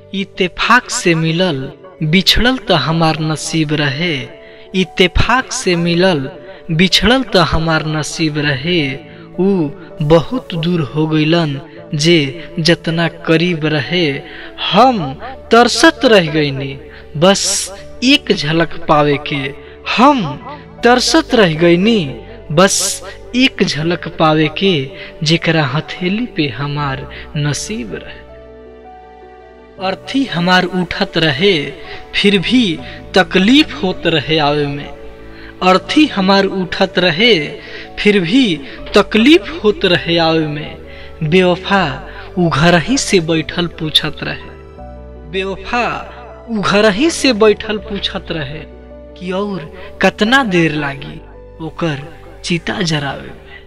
इत्तेफाक से मिलल बिछड़ल त हमार नसीब रहे इत्तेफाक से मिलल बिछड़ल त हमार नसीब रहे ऊ बहुत दूर हो गईलन जे जतना करीब रहे हम तरसत रह गईनी बस एक झलक पावे के हम तरसत रह गईनी बस एक झलक पावे के जेकरा हथेली पे हमार नसीब रहे अर्थी हमार उठत रहे फिर भी तकलीफ होत रहे आवे में अर्थी हमार उठत रहे फिर भी तकलीफ होत रहे आवे में बेवफा उ घर ही से बैठल पूछत रहे बेवफा उ घर ही से बैठल पूछत रहे कि और कतना देर लागी ओकर चिता जरावे में